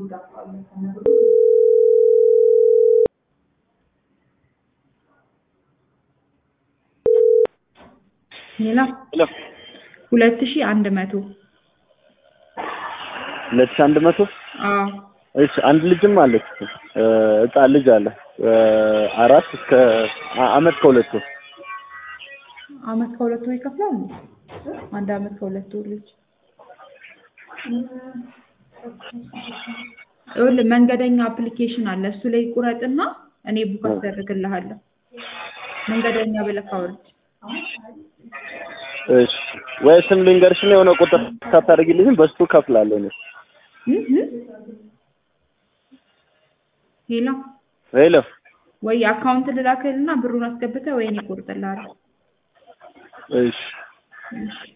ሌላ ሄሎ ሁለት ሺህ አንድ መቶ ሁለት ሺህ አንድ መቶ አዎ እሺ አንድ ልጅም አለች እ ህፃን ልጅ አለ እ አራት እስከ አ- አመት ከሁለት ወር አመት ከሁለት ወር ይከፍላል እንዴ? አንድ አመት ከሁለት ወር ልጅ ይኸውልህ መንገደኛ አፕሊኬሽን አለ እሱ ላይ ቁረጥና እኔ ቡክ አስደርግልሃለሁ መንገደኛ ብለህ አውርድ እሺ ወይ ስም ልንገርሽና የሆነ ቁጥር ሳታደርጊልኝም በሱ ከፍላለሁ እኔ እህ እህ። ሄሎ ሄሎ ወይ አካውንት ልላክልና ብሩን አስገብተህ ወይ እኔ እቆርጥልሃለሁ እሺ እሺ